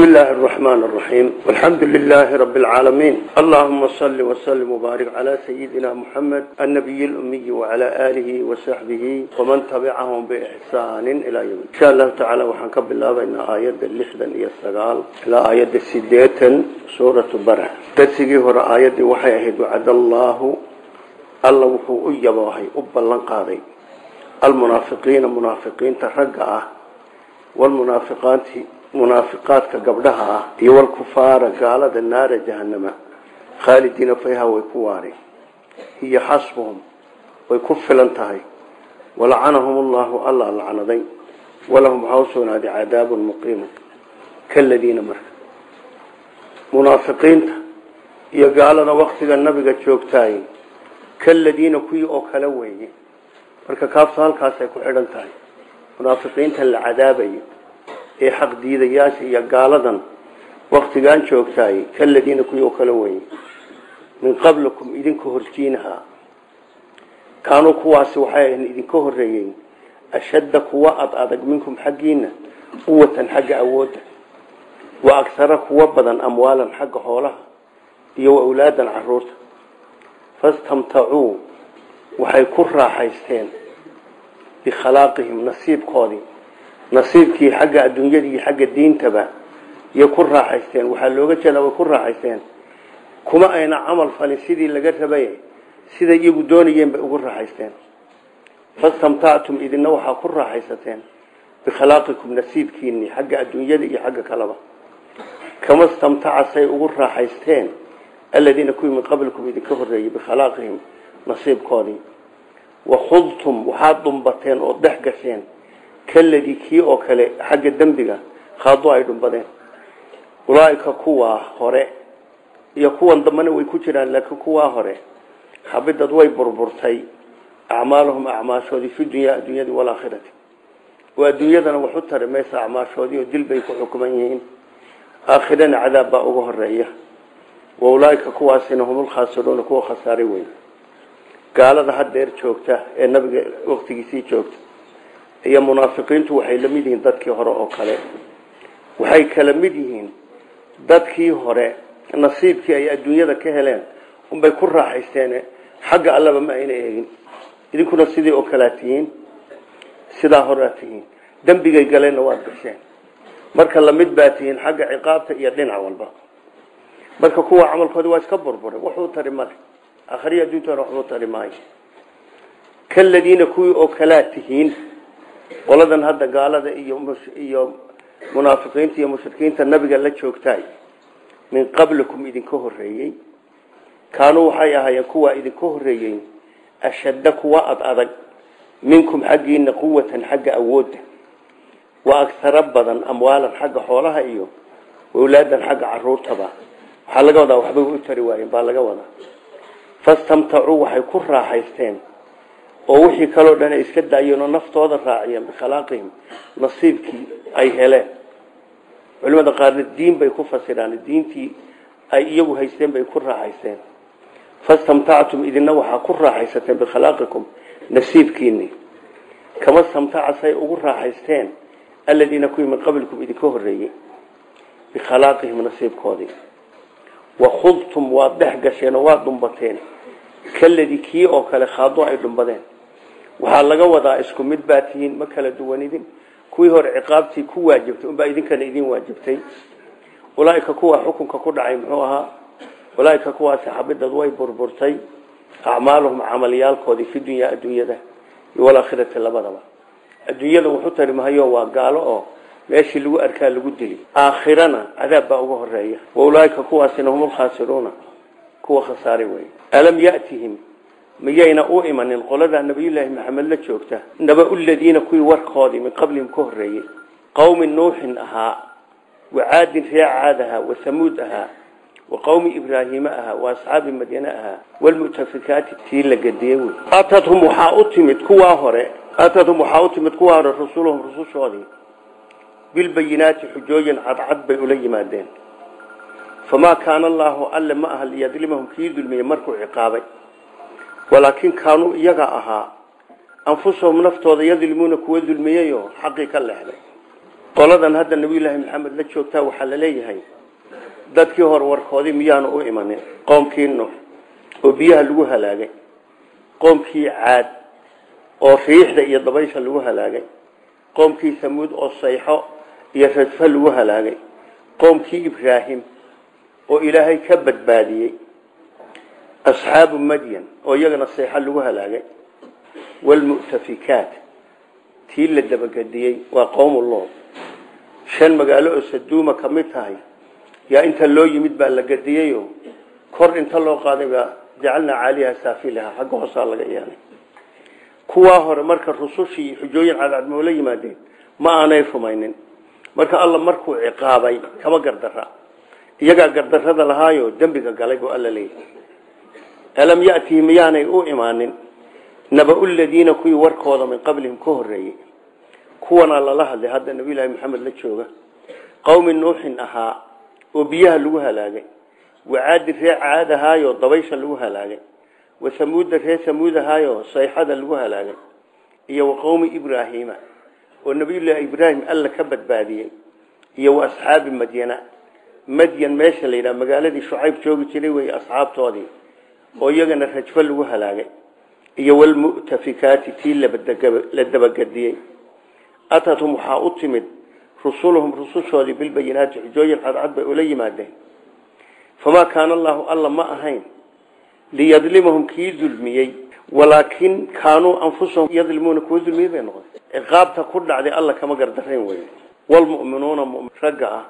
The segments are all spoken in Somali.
بسم الله الرحمن الرحيم والحمد لله رب العالمين اللهم صل وسلم وبارك على سيدنا محمد النبي الأمي وعلى آله وصحبه ومن تبعهم بإحسان إلى يوم إن شاء الله تعالى وحنكب الله بين آيات اللحدا يستقال إلى آيات السدية سورة برع تسيقي هنا آيات وحي أهد وعد الله الله وحو أيباهي أبا لنقاضي المنافقين منافقين ترقعه والمنافقات munaafiqaadka gabdhaha ah iyo walkufaara gaalada naara jahanama khaalidiina fayha way ku waareen hiyo xasbuhum way ku filan tahay walacanahum allahu alla lacnaday walahum waxaa usugnaaday cadaabun muqiimu kaladiina marka munaafiqiinta iyo gaalada waktiga nabiga joogtaay kaladiina kuwii oo kale weeye marka kaabto halkaasay ku xidhan tahay munaafiqiinta la cadaabayo ee xaq diidayaasha iyo gaaladan waktigaan joogtaay kaladiina kuwii oo kale weye min qablikum idinka horjiinaha kaanuu kuwaasi waxay ahayn idinka horeeyey ashadda kuwa ad adag minkum xaggiina quwatan xagga awoodda wa agsara kuwa badan amwaalan xagga xoolaha iyo wa awlaadan caruurta fastamtacuu waxay ku raaxaysteen bikhalaaqihim nasiibkoodii nasiibkii xagga adduunyadii xagga diintaba yay ku raaxaysteen waxaa looga jeeda way ku raaxaysteen kuma ayna camal falin sidii laga rabay siday iyagu doonayeen bay ugu raaxaysteen fastamtactum idina waxaa ku raaxaysateen bikhalaqikum nasiibkiinii xagga adduunyada iyo xagga kaleba kama stamtaca say ugu raaxaysteen aladiina kuwii min qablikum idinka horeeyey bikhalaaqihim nasiibkoodii wakhudtum waxaad dumbateen oo dhex gasheen kaladii kii oo kale xagga dembiga khaado ay dhumbadeen ulaaika kuwaa hore iyo kuwan dambana way ku jiraan laakiin kuwaa hore xabidad way burburtay acmaaluhum acmaashoodii fi dunyaa adduunyadii walaakhirati oo adduunyadana wax u tari maysa acmaashoodii oo dil bay ku xukuman yihiin aakhirana cadaab baa uga horeeya wa ulaaika kuwaasina humulkhaasiruuna kuwa khasaaray weyn gaalada hadeer joogta ee nabiga waqtigiisii joogta iyo munaafiqiintu waxay la mid yihiin dadkii hore oo kale waxay kala mid yihiin dadkii hore nasiibkii ay adduunyada ka heleen unbay ku raaxaysteen xagga allaba ma ayna eegin idinkuna sidii oo kalea tihiin sidaa horea tihiin dembigay galeenna waad gasheen marka lamid baa tihiin xagga ciqaabta iyo dhinac walba marka kuwa camalkoodi waa iska burburay waxuu tari male akhriya adduuntana waxbuu tari maayo kaladiina kuwii oo kalaa tihiin qoladan hadda gaalada iyo iyo munaafiqiinta iyo mushrikiinta nabiga la joogtaay min qablikum idinka horeeyey kaanuu waxay ahaayeen kuwaa idinka horeeyey ashadda kuwa ad adag minkum xaggiina quwatan xagga awoodda wa agsaro badan amwaalan xagga xoolaha iyo awlaadan xagga caruurtaba waxaa laga wadaa waxbay u tari waayeen baa laga wadaa fastamtacuu waxay ku raaxaysteen oo wixii kaloo dhan ay iska daayeen oo naftooda raaciyeen bikhalaaqihim nasiibkii ay heleen culimada qaarna diin bay ku fasiraan diintii ay iyagu haysteen bay ku raaxaysteen fastamtactum idina waxaa ku raaxaysateen bikhalaqikum nasiibkiini kama stamtaca say ugu raaxaysteen aladiina kuwii min qablikum idinka horeeyey bikhalaaqihim nasiibkoodii wakhudtum waad dhex gasheen oo waad dhumbateen kaladii kii oo kale khaado ay dhumbadeen waxaa laga wadaa isku mid baa tihiin ma kala duwanidin kuwii hore ciqaabtii ku waajibtay unbaa idinkana idin waajibtay ulaaika kuwa xukunka ku dhacay muxuu ahaa ulaaika kuwaasi xabidad way burburtay acmaaluhum camalyaalkoodii fi dunyaa adduunyada iyo walaakhirati labadaba adduunyada wuxu tari mahayo waa gaalo oo meeshii lagu arkaa lagu dili aakhirana cadaab baa uga horeeya wa ulaaika kuwaasina hum lkhaasiruuna kuwa khasaaray wey alam yatihim miyayna u imanin qolada nabiyullaahi maxamed la joogta naba-u ladiina kuwii warkoodii min qablihim ka horeeyey qowmi nuuxin ahaa wa caadin ree caad ahaa wa hamuud ahaa wa qowmi ibraahiima ahaa wa asxaabi madyane ahaa walmutafikaati tii la gadiyey wey atadhum waxaa u timid kuwaa hore atadhum waxaa u timid kuwaa hore rusuluhum rusushoodii bilbayinaati xujooyin cadcad bay ula yimaadeen famaa kaana allaahu alle ma aha liyadlimahum kii dulmiyey markuu ciqaabay walaakin kaanuu iyaga ahaa anfusahum naftooda yadlimuuna kuwa dulmiyeyoo xaqii ka leexday qoladan hadda nabiyullaahi maxamed la joogtaa waxaa la leeyahay dadkii hore warkoodii miyaanu u imanin qoomkii nuux oo biyaha lagu halaagay qoomkii caad oo riixda iyo dabaysha lagu halaagay qoomkii samuud oo sayxo iyo radfo lagu halaagay qoomkii ibraahim oo ilaahay ka badbaadiyey asxaabu madyan oo iyagana sayxo lagu halaagay waalmu'tafikaat tii la dabagediyey waa qowmu lood shan magaalo oo saduuma ka mid tahay yaa inta loo yimid baa la gediyeyo kor inta loo qaaday baa jacalnaa caaliha saafilaha xagga hoosaa laga yeelay kuwaa hore marka rusushii xujooyin cadcadmoo la yimaadeen ma aanay rumaynin marka alla markuu ciqaabay kama gardara iyagaa gardarada lahaayo dembiga galay buu alla leeyahay alam yatihi miyaanay u imaanin naba-u ladiina kuwii warkooda min qablihim ka horeeyey kuwanaa lala hadlay hadda nabiyullaahi maxamed la jooga qowmi nuuxin ahaa oo biyaha lagu halaagay wacaadi ree caad ahaayo dabaysha lagu halaagay wasamuuda ree samuud ahaayo sayxada lagu halaagay iyo wa qowmi ibraahiima oo nabiyullaahi ibraahim alla ka badbaadiyey iyo wa asxaabi madyana madyan meesha la yidhaha magaaladii shucayb joogi jiray wey asxaabtoodii oo iyagana rajfo lagu halaagay iyo walmu'tafikaati tii la dabagediyey atathum waxaa u timid rusuluhum rusushoodii bilbayinaati xujooyin cadcad bay ula yimaadeen famaa kaana allaahu alla ma ahayn liyadlimahum kii dulmiyey walaakin kaanuu anfusahum yadlimuuna kuwa dulmiyey bay noqotay ciqaabta ku dhacday alla kama gardarayn wey walmu'minuuna ragga ah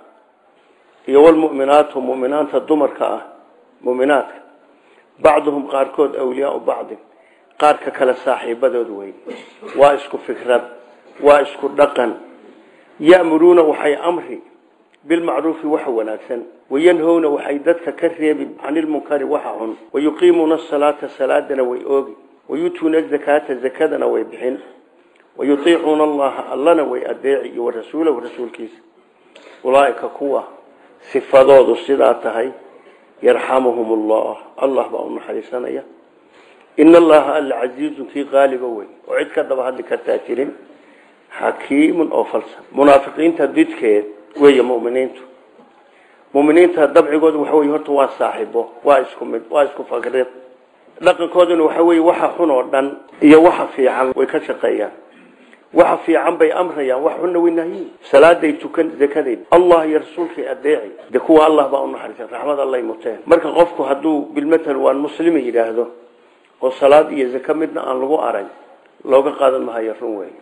iyo walmu'minaatu mu'minaanta dumarka ah mu'minaadka bacduhum qaarkood awliyaau bacdin qaarka kale saaxiibadood wey waa isku fikrad waa isku dhaqan ya'muruuna waxay amri bilmacruufi waxa wanaagsan wayanhowna waxay dadka ka reebi canilmunkari waxa xun wayuqiimuuna asalaata salaadana way oogi wayutuuna azakaata zakadana way bixin wayutiicuuna allaha allana way adeeci iyo warasuulahu rasuulkiisa ulaaika kuwa sifadoodu sidaa tahay yarxamuhum allah allah baa u naxariisanaya in allaha alla casiizun kii qaaliba wey oo cid ka daba hadli kartaa jirin xakiimun oo falsan munaafiqiinta didkeed weeye muminiintu muminiinta dabcigooda waxa wey horta waa saaxibo waa isku mid waa isku fakrid dhaqankooduna waxa wey waxa xun oo dhan iyo waxa fiican way ka shaqeeyaan waxa fiican bay amrayaan wax xunna way nahyiin salaaday tukan zakaday allah iyo rasuulkay adeeci de kuwa allah baa u naxariisan raxmad allay muteen marka qofku hadduu bilmatal waan muslima yidhaahdo oo salaad iyo zaka midna aan lagu arag looga qaadan mahayo run wey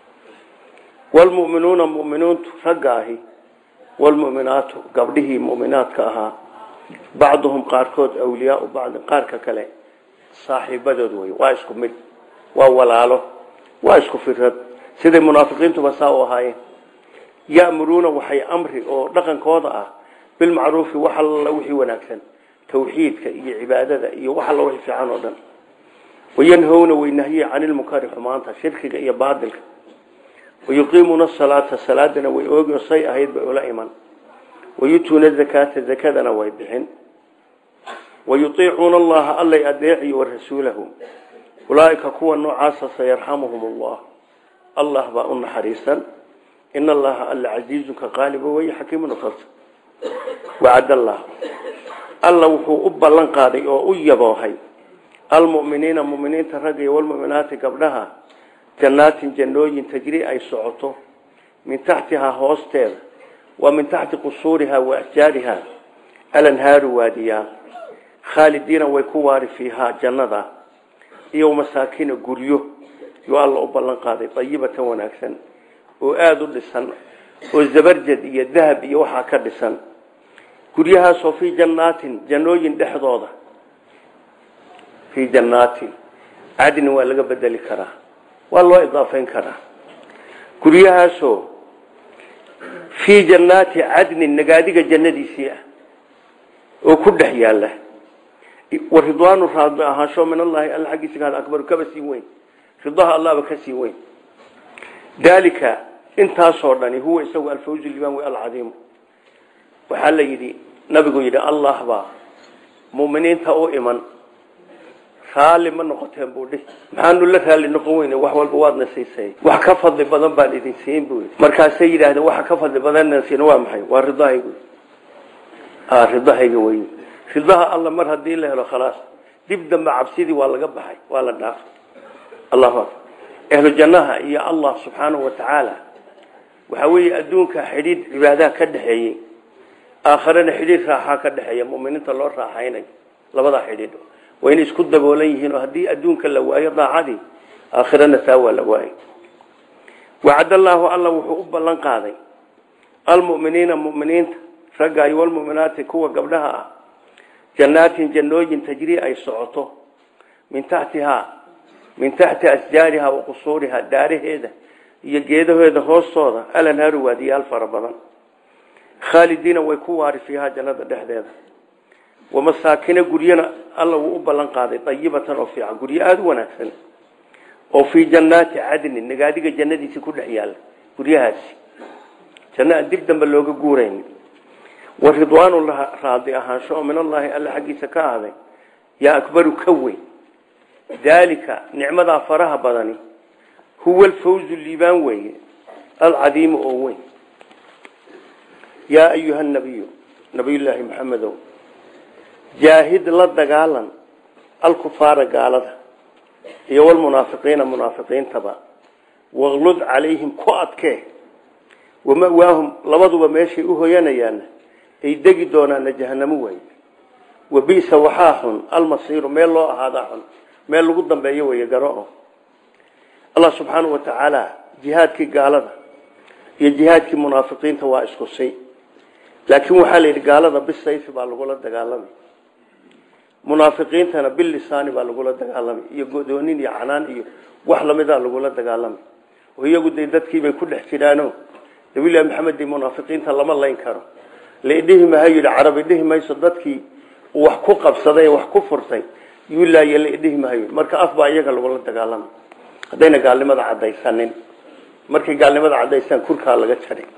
walmu'minuuna mu'miniintu ragga ahi walmu'minaatu gabdhihii mu'minaadka ahaa bacduhum qaarkood awliyaau bacdin qaarka kale saaxiibadood wey waa isku mid waa walaalo waa isku firad siday munaafiqiintuba saa u ahaayeen ya'muruuna waxay amri oo dhaqankooda ah bilmacruufi wax alla wixii wanaagsan tawxiidka iyo cibaadada iyo wax alla wixii fiican oo dhan wayanhowna way nahyi canilmunkari xumaanta shirkiga iyo baadilka wayuqiimuuna asalaata salaadana way oogi oo say ahayd bay ula iman wayutuuna zakaata zakadana way bixin wayutiicuuna allaha allay adeeci warasuulahu ulaaika kuwa noocaasa sayarxamuhum allah allah baa u naxariisan in allaha alla casiizunka qaaliba wey xakiimun falsa wacad allah alla wuxuu u ballan qaaday oo u yaboohay almu'miniina mu'miniinta ragga iyo walmu'minaati gabdhaha jannaatin jannooyin tajri ay socoto min taxtihaa hoosteeda wa min taxti qusuurihaa wa ashjaarihaa alanhaaru waadiyaa khaalidiina way ku waari fiihaa jannada iyo masaakina guryo yuu alla u ballan qaaday dayibatan wanaagsan oo aada u dhisan oo zabarjad iyo dahab iyo waxaa ka dhisan guryahaasoo fii jannaatin jannooyin dhexdooda fii jannaatin cadni waa laga bedeli karaa waa loo idaafeyn karaa guryahaasoo fii jannaati cadnin nagaadiga jannadiisii ah oo ku dhex yaala waridwaanu raadli ahaansho min allahi alla xaggiisa ka akbaru kaba sii weyn ridaha allahba ka sii weyn daalika intaasoo dhani huwa isagu alfawzu liban wey alcadiimu waxaa la yidhi nabigu yidhi allah baa muminiinta u iman raalli ma noqoteen buu dhihi maxaanu la raalli noqon weyne wax walba waadna siisay wax ka fadli badan baan idin siin buu yidhi markaasay yidhaahdeen waxa ka fadli badanna siin waa maxay waa ridahaygu ridahayga wey ridaha alla mar haddii la helo khalaas dib dambe cabsidii waa laga baxay waa la dhaafay allahu akbar ahlu jannaha iyo allah subxaanahu wa tacaala waxaa weeye adduunka xidhiidh cibaadaha ka dhexeeyey aakharena xidhiidh raaxaa ka dhexeeya muminiinta loo raaxaynayo labadaa xidhiidh waa inay isku daboolan yihiin oo haddii adduunka la waayo daacadii aakhirana taa waa la waayay wacad allaahu alla wuxuu u ballan qaaday almuminiina muminiinta ragga iyo walmuminaati kuwa gabdhaha ah jannaatin jannooyin tajrii ay socoto min taxtihaa min taxti asjaariha wa qusuuriha daaraheeda iyo geedaheeda hoostooda alanhaaru waadiyaal fara badan khaalidiina way ku waari fiihaa jannada dhexdeeda wamasaakina guryana alla wuu u ballan qaaday dayibatan oo fiican guryo aada u wanaagsan oo fii jannaati cadnin nagaadiga jannadiisi ku dhex yaalla guryahaasi janno aan dib dambe looga guurayn wa ridwaanu raadi ahaansho oo min allaahi alla xaggiisa ka ahday yaa akbaru ka weyn daalika nicmadaa faraha badani huwa alfawzu liibaan weeye alcadiimu oo weyn yaa ayuha nabiyu nabiyullaahi maxamedow jaahid la dagaalan alkufaara gaalada iyo walmunaafiqiina munaafiqiintaba waqlud calayhim ku adkee wamawaahum labaduba meeshay u hoyanayaanna ay degi doonaana jahanamo waaye wabisa waxaa xun almasiiru meel loo ahaadaa xun meel lagu dambeeyo wey garo allah subxaanau wa tacaala jihaadkii gaalada iyo jihaadkii munaafiqiinta waa isku si laakiin waxaa la yidhi gaalada bisayfi baa lagula dagaalamay munaafiqiintana bilisaani baa lagula dagaalamay iyo godoonin iyo canaan iyo wax lamidaa lagula dagaalamay oo iyagu de dadkiibay ku dhex jiraano nabilahi maxamed i munaafiqiinta lama layn karo laidhihi maha yidhi carabi dhihi mayso dadkii wax ku qabsaday wax ku furtay yuulaaye laidhihi mahayo marka af baa iyaga lagula dagaalamay haddayna gaalnimada caddaysanin markay gaalnimada caddaysaan kurkaa laga jaray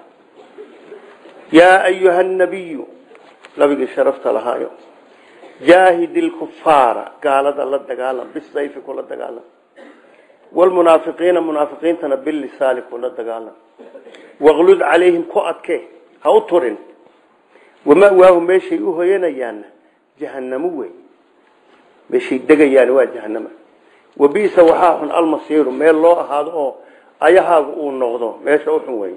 yaa ayuha nabiyu nabigii sharafta lahaayo jaahid ilkufaara gaalada la dagaalam bisayfi kula dagaalam wlmunaafiqiina munaafiqiintana bilisaani kula dagaalam waqlud calayhim ku adke ha u turin wamawaahu meeshay u hoyanayaanna jahanamo wey meeshay degayaan waa jahanama wabisa waxaa xun almasiiru meel loo ahaado oo ayahaagu uu noqdo meesha uxun wey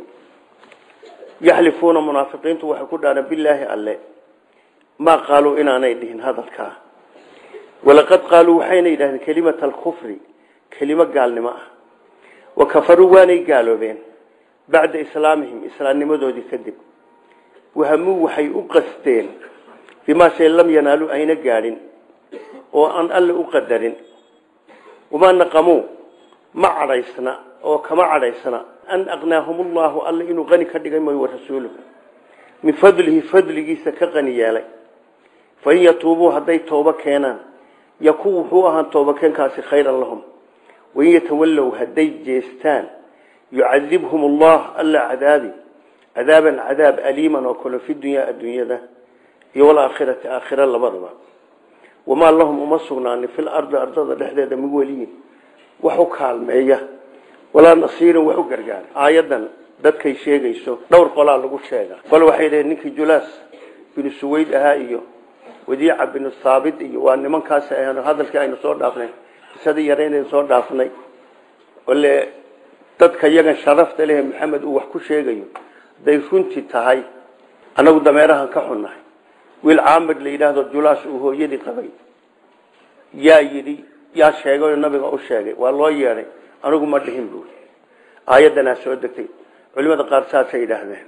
yaxlifuuna munaafiqiintu waxay ku dhaareen bilaahi alle maa qaaluu inaanay dhihin hadalkaa walaqad qaaluu waxayna yidhahdeen kelimata alkufri kelimo gaalnimo ah wa kafaruu waanay gaaloobeen bacda islaamihim islaamnimadoodii kadib wahamuu waxay u qasteen bimaa shay lam yanaaluu ayna gaadhin oo aan alle u qadarin wamaa naqamuu ma cadhaysna oo kama cadhaysna an aqnaahum ullahu alle inuu qani ka dhigay mooy warasuuluhu min fadlihi fadligiisa ka qani yeelay fain yatuubuu hadday toobo keenaan yakun wuxuu ahaan toobakeenkaasi khayran lahum wain yatawallow hadday jeestaan yucadibhum allah alla cadaabi cadaaban cadaab aliiman oo kale fi dunyaa adduunyada iyo walaakhirati aakhira labadaba wamaa lahum uma sugnaanin fil ardi ardada dhexdeeda min weliyin wax u kaalmeeya walaa nasiirin wax u gargaara aayadan dadkay sheegayso dhowr qolaa lagu sheega qol waxay dhaheen ninkii julaas binu suwayd ahaa iyo wadiica binu thaabit iyo waa nimankaas ahan hadalkii aynu soo dhaafnay qisadii yareynaynu soo dhaafnay ole dadka yagan sharafta leh maxamed uu wax ku sheegayo hadday runtii tahay anagu dameerahan ka xunnahay wiil caamir la yidhaahdo julaas uu hooyadii qabay yaa yidhi yaa sheegay oo nabiga u sheegay waa loo yeedhay anigu ma dhihin buuri aayaddanaa soo degtay culimada qaar saasay yidhaahdeen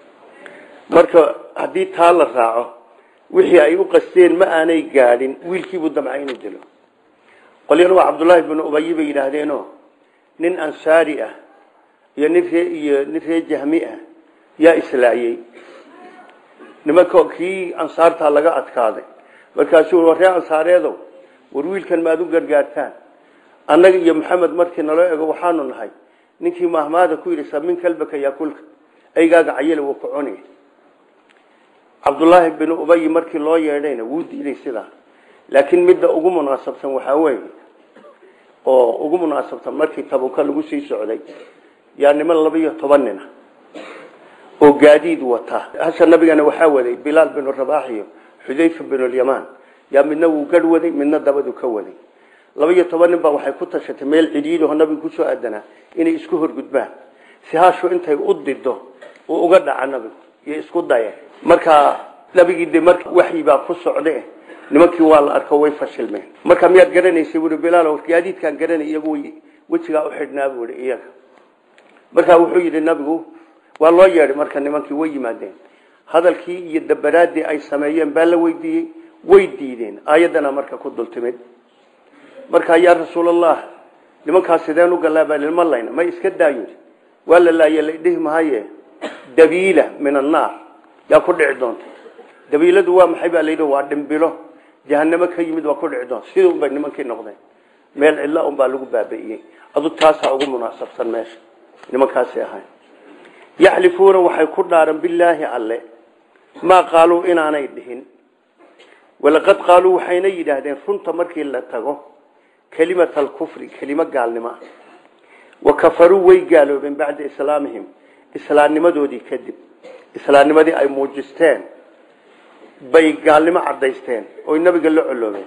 marka haddii taa la raaco wixii ay u qasteen ma aanay gaadhin wiilkiibuu damcay inuu dilo qolyana waa cabdullaahi binu ubayi bay yidhaahdeeno nin ansaari ah iyo nin ree iyo nin ree jahmi ah yaa islaayey nimanka kii ansaartaa laga adkaaday markaasuu war ree ansaareedow war wiilkan maad u gargaartaan annaga iyo maxamed markii naloo ego waxaanu nahay ninkii mahmaada ku yidhi samin kalbaka yaakulka aygaaga cayala wuu ku cuni cabdullaahi binu ubayi markii loo yeedhayna wuu diiday sidaa laakiin midda ugu munaasabsan waxaa weeye oo ugu munaasabsan markii tabuka lagu sii socday yaa niman laba iyo toban nina oo gaadiid wata hasha nabigana waxaa waday bilaal binu rabaax iyo xudayfa binulyamaan yaa midna wuu garh waday midna dabadu ka waday laba iyo toban nin baa waxay ku tashatay meel cidhiidho nabiga kusoo aadanaa inay isku horgudbaan si hashu intay u dido uu uga dhaca nabigu iyo isku daye markaa nabigii de marka waxyi baa ku socde nimankii waa la arko way fashilmeen marka miyaad garanaysay buui bilaal gaadiidkaan garanay iyagu wejigaa uxidhnaa buui iyaga markaa wuxuu yidhi nabigu waa loo yeedhay marka nimankii way yimaadeen hadalkii iyo dabaraadii ay sameeyeen baa la weydiiyey way diideen aayaddana marka ku dultimid marka yaa rasuulallah nimankaas sideen u galaabaa lilma layna may iska daayo waa la laaye ladhihi mahaye dabiila min annaar yaa ku dhici doonta dabiiladu waa maxay baa layidhi waa dhimbilo jahanamo ka yimid waa ku dhici doonta sidii unbay nimankii noqdeen meel cidla unbaa lagu baabi'iyey adu taasaa ugu munaasabsan meesha nimankaasi ahayn yaxlifuuna waxay ku dhaaran bilaahi alle maa qaaluu inaanay dhihin walaqad qaaluu waxayna yidhaahdeen runta markii la tago kelimata alkufri kelimo gaalnimo ah wa kafaruu way gaaloobeen bacda islaamihim islaamnimadoodii kadib islaamnimadii ay muujisteen bay gaalnimo cadaysteen oy nabiga la coloobeen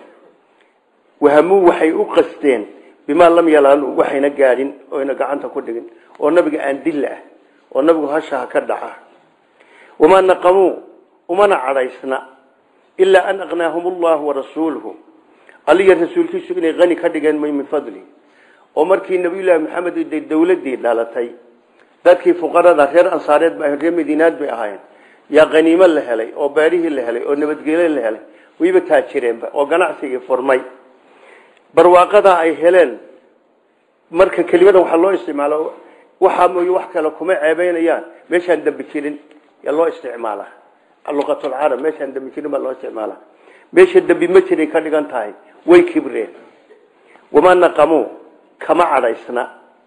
wahamuu waxay u qasteen bimaa lam yalaalu waxayna gaadhin oyna gacanta ku dhigin oo nabiga aan dilla ah oo nabigu hashaha ka dhaca wamaa naqamuu umana cadhaysna ilaa an aqnaahum allahu warasuuluhu aliya rasuulkiisu inay qani ka dhigeen may min fadli oo markii nabiyullaahi maxamed de dawladii dhalatay dadkii fuqarada reer ansaareed ba reer madiinaad bay ahaayeen yaa qaniimo la helay oo beerihii la helay oo nabadgelyo la helay wayba taajireenba oo ganacsigii furmay barwaaqadaa ay heleen marka kelimadan waxaa loo isticmaalo waxaa mooye wax kale kuma ceebeynayaan meeshaan dambi jirin yaa loo isticmaalaa luqatulcarab meeshaan dambi jirin baa loo isticmaalaa meesha dambi ma jiray ka dhigan tahay way kibreen wamaa naqamuu kama cadhaysna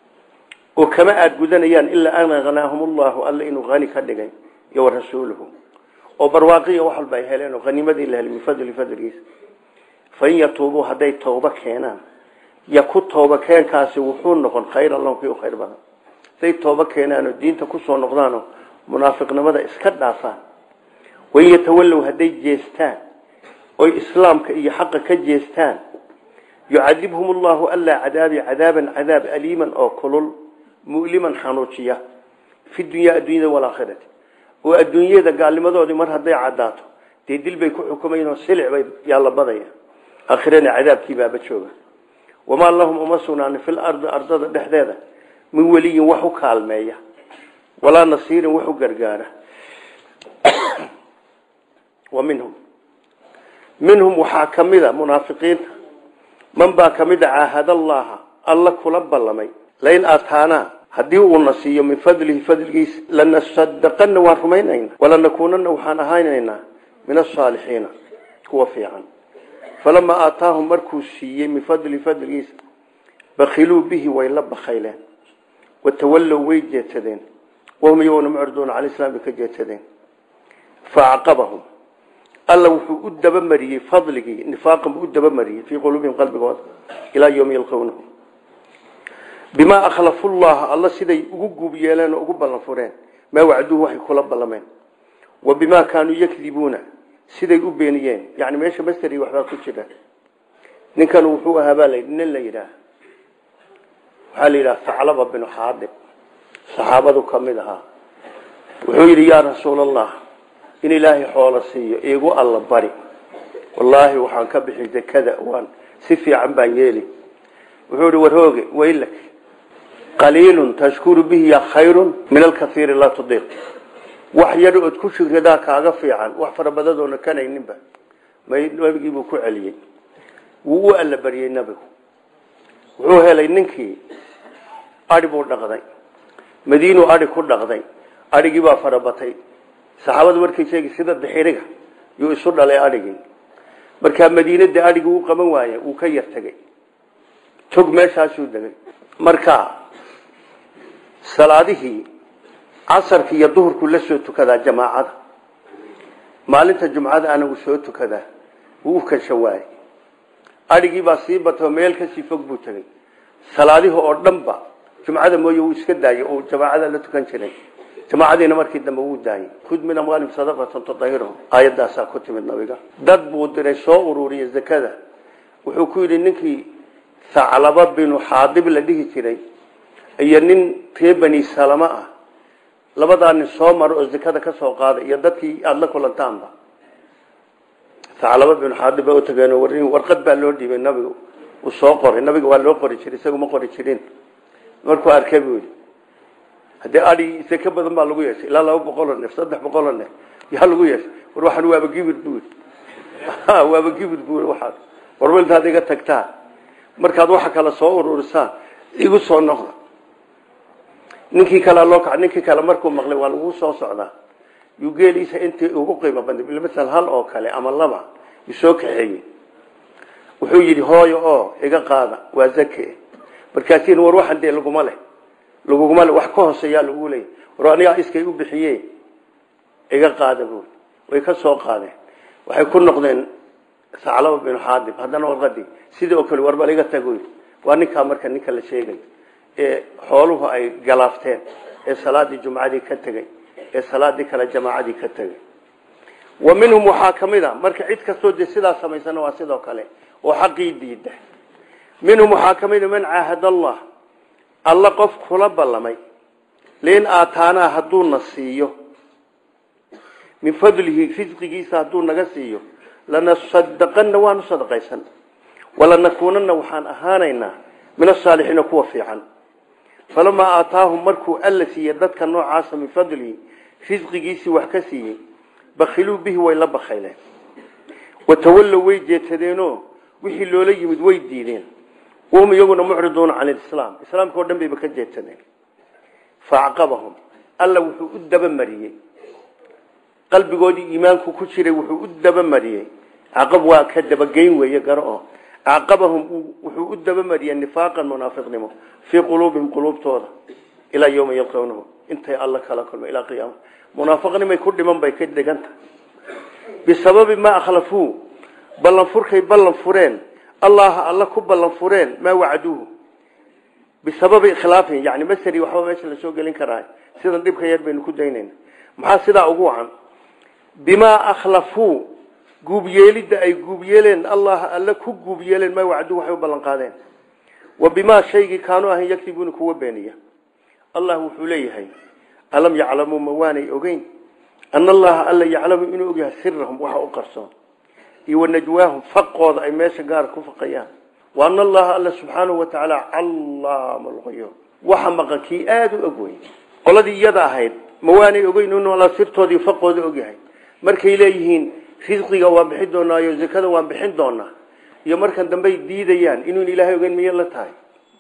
oo kama aad gudanayaan ilaa an aqnaahum allahu alla inuu hani ka dhigay iyo warasuuluhu oo barwaaqiya wax walba ay heleen oo haniimadii la helay min fadli fadligiisa fain yatuubuu hadday tooba keenaan yaku tooba keenkaasi wuxuu noqon khayran lahum kii u khayr badan hadday tooba keenaanoo diinta kusoo noqdaanoo munaafiqnimada iska dhaafaan wain yatawallow hadday jeestaan oy islaamka iyo xaqa ka jeestaan yucadibhum allahu allaa cadaabi cadaaban cadaab aliiman oo kulul mu'liman xanuujiya fi dunyaa adduunyada walaakhirati oo adduunyada gaalnimadoodii mar hadday cadaato dee dil bay ku xukumayn oo silic bay yaalla badaya aakhirana cadaabkii baaba jooga wamaa lahum uma sugnaan fil ardi ardada dhexdeeda min weliyin wax u kaalmeeya walaa nasiirin wax u gargaara wa minhum minhum waxaa ka mida munaafiqiinta man baa ka mid a caahad allaha alla kula ballamay lain aataanaa haddii uuna siiyo min fadlihi fadligiisa lanasadaqana waan rumaynayna walanakuunana waxaan ahaynaynaa min asaalixiina kuwa fiican falamaa aataahum markuu siiyey min fadlihi fadligiisa bakiluu bihi way la bakayleen watawallow way jeedsadeen wahum iyaguna mucriduuna cala islaam bay ka jeedsadeen faacqabahum alla wuxuu u dabamariyey fadligii nifaaqan buu u dabamariyey fii quluubihim qalbigooda ilaa yowmi yalqownahu bimaa akhlafu llaha alla siday ugu guub yeeleen oo ugu ballan fureen maa wacduuhu waxay kula ballameen wa bimaa kaanuu yakdibuuna siday u beeniyeen yani meesha masteri waxbaa ku jira ninkan wuxuu ahaa baa layidhi nin la yidhaah waxaa la yidhaha saclaba binu xaadib saxaabadu ka mid ahaa wuxuu yidhi yaa rasuulallah in ilaahay xoolo siiyo iigu alla bari wallaahi waxaan ka bixi dekada waan si fiican baan yeeli wuxuu ihi warhooge waylak qaliilun tashkuru bihi ya khayrun min alkaiiri laa tudiiq wax yar ood ku shugridaa kaaga fiican wax farabadadoona kanayninba nabigiibuu ku celiyey wuu u alla bariyey nabigu wuxuu helay ninkii adhi buu dhaqday madiinuu adhi ku dhaqday adhigii baa farabatay saxaabadu markay sheegi sida dixiriga yuu isu dhalay adhigii markaa madiinada adhigii u qaban waaye wuu ka yar tegey tog meeshaasuu degay marka salaadihii casarki iyo duhurku la soo tukadaa jamaacada maalinta jumcada anagu soo tukadaa wuu u kasha waayey adhigii baa sii batay meel kasii fog buu tegey salaadihi oo dhanba jumcada mooye wuu iska daayey oo jamaacada la tukan jiray jamaacadiina markii dambe wuu daayey khud min amwaalihim sadaqatan tutahhiruhum aayadaasaa ku timid nabiga dad buu diray soo ururiya zakada wuxuu ku yidhi ninkii thaclaba binu xaadib la dhihi jiray iyo nin ree bani salama ah labadaa nin soo maro oo zakada ka soo qaaday iyo dadkii aada la kulantaanba thaclaba binu xaadib baa u tageen warin warqad baa loo dhiibay nabiga uu soo qoray nabiga waa loo qori jiray isagu ma qori jirin markuu arkay buu yidhi haddii adi seke badan baa lagu yeeshay ilaa laba boqoloo neef saddex boqoloo neef yaa lagu yeeshay war waxaan waaba gibir buu yidhi waaba gibir buu yidhi waxaad war weltaad iga tagtaa markaad waxa kale soo ururisaan igu soo noqda ninkii kale loo kaca ninkii kale markuu maqlay waa lagu soo socdaa yuu geeliisa intii ugu qiimo badnay masal hal oo kale ama laba yuu soo kaxeeyey wuxuu yidhi hooyo oo iga qaada waa zake markaasiin war waxan dee laguma leh laguguma leh wax ka hooseeyaa lagu leeyay war anigaa iskay u bixiye iga qaada buui way ka soo qaadeen waxay ku noqdeen saclaba binu xaadib haddana warqadii sidii oo kale warbal iga tagoy waa ninkaa marka ninka la sheegay ee xooluhu ay galaafteen ee salaadii jumcadii ka tegey ee salaadii kale jamaacadii ka tegey wa minhum waxaa ka mid a marka cid kastoo dee sidaa samaysana waa sidoo kale oo xaqii diida minhum waxaa ka mid a man caahad allah alla qof kula ballamay liin aataanaa hadduuna siiyo min fadlihi risqigiisa hadduu naga siiyo lanasadaqanna waanu sadaqaysan walanakuunanna waxaan ahaanaynaa min asaalixiina kuwa fiican falamaa aataahum markuu alla siiyey dadka noocaasa min fadlihi risqigiisii wax ka siiyey bakhiluu bihi way la bakhayleen watawallow way jeetadeenoo wixii loola yimid way diideen wahum iyaguna mucriduuna can lislaam islaamka o dhan bayba ka jeetadeen faacqabahum alla wuxuu u dabamariyey qalbigoodii iimaanku ku jiray wuxuu u dabamariyey caqab waa ka dabageyn weeye garo oo caqabahum wuxuu u dabamariyey nifaaqan munaafiqnimo fii quluubihim quluubtooda ilaa yowma yalqawnahu intay alla kala kulma ilaa qiyaama munaafiqnimay ku dhiman bay ka dhiganta bisababi maa akhlafuu ballanfurkay ballan fureen allaha alla ku ballan fureen maa wacduuhu bisababi ikhlaafihim yani masri waxba meesha lasoo gelin karaa sidan dhibka yar baynu ku daynayna maxaa sidaa ugu wacan bimaa akhlafuu guubyeelidda ay guubyeeleen allah alla ku guubyeeleen maa wacduu waxay u ballan qaadeen wa bimaa shaygii kaanuu ahayn yaktibuuna kuwa beeniya allah wuxuu leeyahay alam yaclamuu ma waanay ogeyn ana allaha alla yaclamu inuu ogyahay sirahum waxa u qarsoon iyo wanajwaahum faqooda ay meesha gaara ku faqayaan wa ana allaha alla subxaanahu wa tacaala callaama lquyuub waxa maqan kii aada u og wey qoladii iyada ahayd ma waanay ogeyn inuu alla sirtoodii faqooda ogyahay markay leeyihiin risqiga waan bixin doonaayo zakada waan bixin doonaa iyo markan dambey diidayaan inuun ilaahay ogeyn miyay la tahay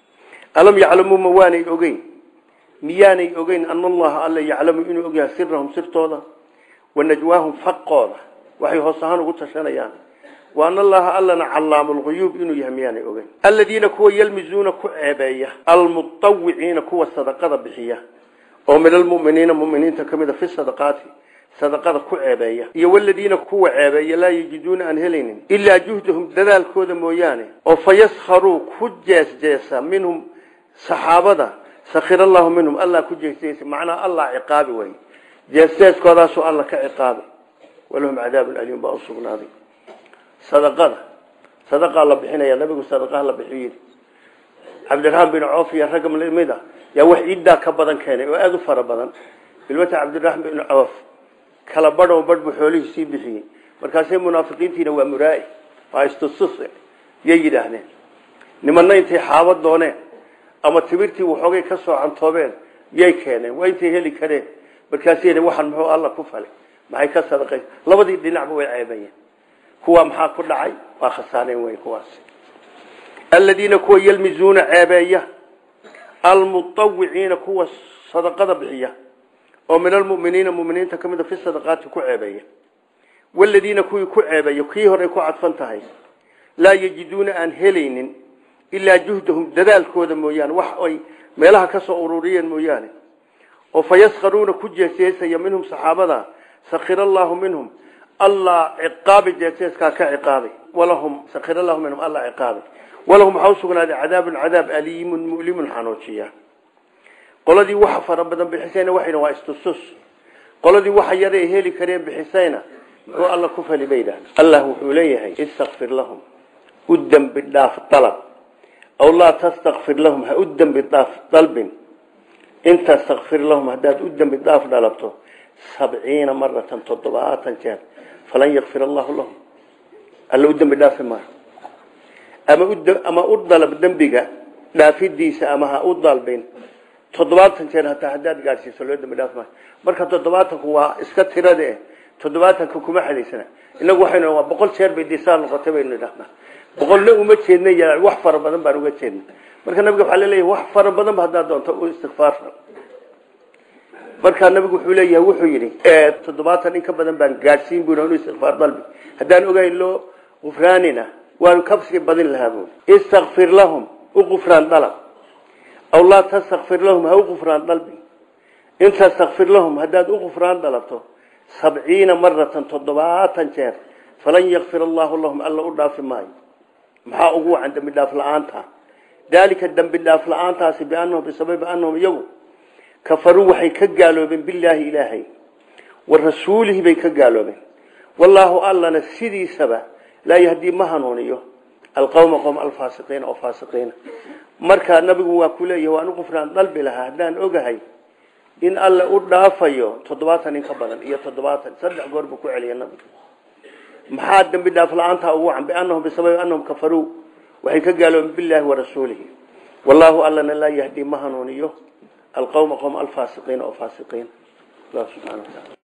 alam yaclamuu ma waanay ogeyn miyaanay ogeyn ana allaha alla yaclamu inuu ogyahay sirahum sirtooda wanajwaahum faqooda waxay hoos ahaan ugu tashanayaan wa ana allaha allana callaamu lguyuub inuu yahay miyaanay ogeyn aladiina kuwa yalmizuuna ku ceebeeya almutawiciina kuwa sadaqada bixiya oo min almuminiina muminiinta ka mid a fi sadaqaati sadaqada ku ceebeeya iyo waladiina kuwa ceebeeya laa yajiduuna aan helaynin ilaa juhdahum dadaalkooda mooyaane oo fayaskharuu ku jeesjeesa minhum saxaabada sakhir allahu minhum allah ku jeesjeesa macnaa allah ciqaabi way jeesjeeskoodaasuu alla ka ciqaabi walahum cadaabun aliim baa u sugnaaday sadaqada sadaqaa la bixinaya nabigu sadaqaha la bixiyo cabdiraxmaan bin coof iyo ragga lamid a yaa wax ciiddaa ka badan keenay oo aada u fara badan bilmata cabdiraxmaan bin coof kala badho badh buu xoolihii sii bixiyey markaasay munaafiqiintiina waa muraai waa istusus yay yidhaahdeen nimanna intay xaabad dooneen ama timirtii waxoogay ka soo cantoobeen yay keeneen waa intay heli kareen markaasay waxaan muxuu alla ku falay maxay ka sadaqay labadii dhinacba way ceebayeen kuwa maxaa ku dhacay waa khasaareen wey kuwaas aladiina kuwa yalmizuuna ceebeeya almutawiciina kuwa sadaqada bixiya oo min almuminiina muminiinta ka mid a fi sadaqaati ku ceebeeya waladiina kuwii ku ceebeeya kii horey ku cadfan tahay laa yajiduuna aan helaynin ilaa juhdahum dadaalkooda mooyaane wax ay meelaha ka soo ururiyeen mooyaane oo fayaskharuuna ku jeeseesaya minhum saxaabada sakhir allaahu minhum allah ciqaabi jeeseeskaa ka ciqaabay walahum sakira lahu minhum alla ciqaabi walahum waxaa usugnaaday cadaabun cadaab aliimun mu'limun xanuujiya qoladii waxa fara badan bixisayna waxayna waa istustus qoladii waxa yare ay heli kareen bixisayna muxuu alla ku fali bay yidhahdeen allah wuxuu leeyahay istakfir lahum u dembi dhaaf dalab aw laa tastakfir lahum ha u dembi dhaaf dalbin in tastakfir lahum haddaad u dembi dhaaf dhalabto sabciina maratan toddobaatan jeer falan yakfir allahu lahum alla u dembi dhaafi maayo ama ama u dalab dembiga dhaafidiisa ama ha u dalbin toddobaatan jeer hataa haddaad gaadhsiiso loo dambi dhaaf maayo marka toddobaatanku waa iska tirada eh toddobaatanka kuma xadaysana inagu waxaynu waa boqol jeer bay disaa noqotay baynu idhahnaa boqolna uma jeedna ya wax fara badan baan uga jeedna marka nabiga waxaa laleeyahay wax fara badan ba haddaad doonto u istikfaar markaa nabigu wuxuu leeyahay wuxuu yidhi toddobaatan in ka badan baan gaadhsiin buu inu istikfaar dalbi haddaan ogayn loo gufraanina waanu kabsii badin lahaa buui istakfir lahum u gufraan dalab aw laa tastakfir lahum ha u gufraan dalbi in tastakfir lahum haddaad u gufraan dalabto sabciina maratan toddobaatan jeer falan yakfir allahu lahum alla u dhaafi maayo maxaa ugu wacan dembi dhaaf la-aanta daalika dembi dhaaf la-aantaasi bianahum bisababi anahum iyagu kafaruu waxay ka gaaloobeen bilaahi ilaahay wa rasuulihi bay ka gaaloobeen wallaahu allana sidiisaba laa yahdii ma hanuuniyo alqawma qowm alfaasiqiina oo faasiqiina markaa nabigu waa ku leeyahay waan u qufraan dalbi lahaa haddaan ogahay in alle u dhaafayo toddobaatan in ka badan iyo toddobaatan saddex goor buu ku celiya nabigu maxaa dembi dhaaf la-aanta ugu wacan bianahum bisababi anahum kafaruu waxay ka gaaloobeen bilaahi wa rasuulihi wallaahu allana laa yahdii ma hanuuniyo القوم قوم الفاسقين أو فاسقين الله سبحانه وتعالى